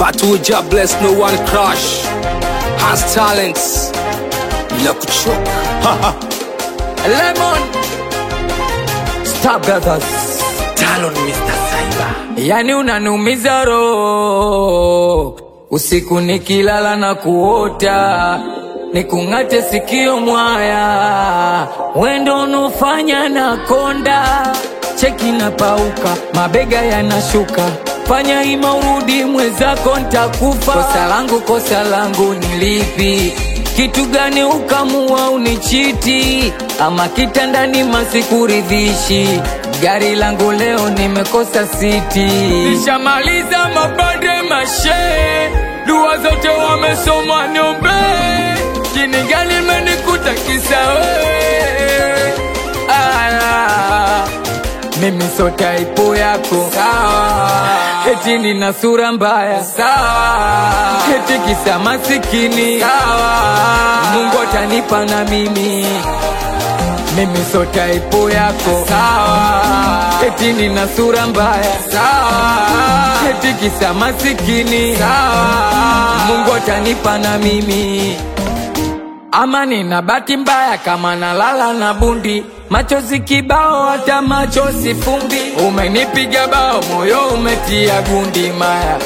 But we just bless no one crush Has talents Bila kuchoka Lemon Star Brothers Talon Mr. Cyber yani unanumiza roho usiku nikilala na kuota nikung'ate sikio mwaya wendo unofanya na konda cheki na pauka mabega yanashuka fanya ima urudi mwezako ntakufa kosa langu kosa langu ni lipi kitu gani ukamua unichiti ama kitandani masikuridhishi gari langu leo nimekosa siti nishamaliza mapande mashe dua zote wamesoma niombe jini gani menikuta kisa wewe Aya, mimi so taipo yako sawa eti nina sura mbaya sawa eti kisa masikini sawa mungu atanipa na mimi mimi so taipo yako sawa eti nina sura mbaya sawa eti kisa masikini sawa mungu atanipa na mimi ama nina bahati mbaya kama nalala na bundi machozi kibao hata macho sifumbi umenipiga bao moyo umetia gundi maya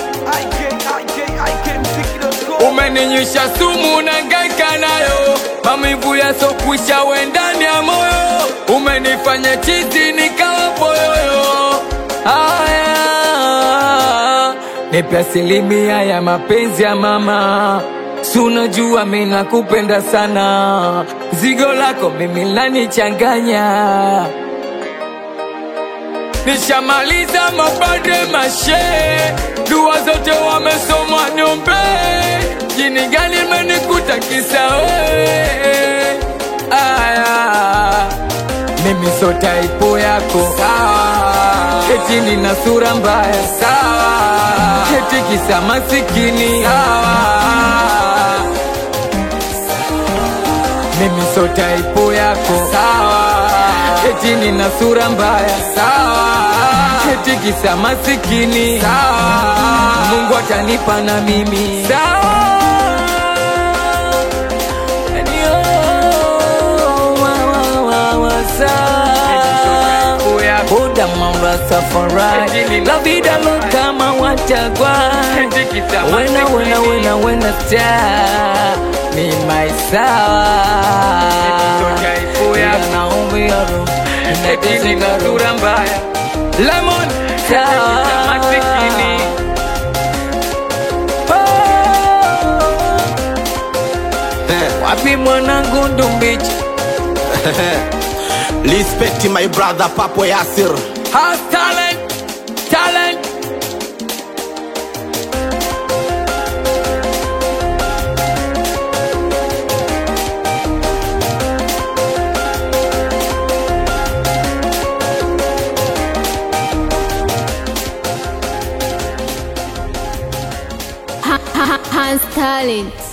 umeninywisha sumu na ngaika nayo maumivu yasokwisha wendani ya moyo umenifanya chizi nikawa poyoyo haya nipe asilimia ya mapenzi ya mama sunajua mi nakupenda sana zigo lako mimi lanichanganya nishamaliza mapande mashe dua zote wamesoma niombe jini gani menikuta kisa wewe aya mimi so taipo yako sawa eti nina sura mbaya sawa eti kisa masikini sawa mimi so taipo yako sawa eti nina sura mbaya sawa eti kisa masikini sawa mungu atanipa na mimi sawa Yani, oh, wa, wa, wa, wa, sawa. Buda maura safari La vida loca mawachagua Wena wena wena wena star Ni my sawa Ila naombi ya roho Eti nina sura mbaya Lemon sawa Oh. Wapi mwanangu ndumbichi Respect my brother Papo Yasir. Has talent, talent. Ha- ha- ha- Hans Talent.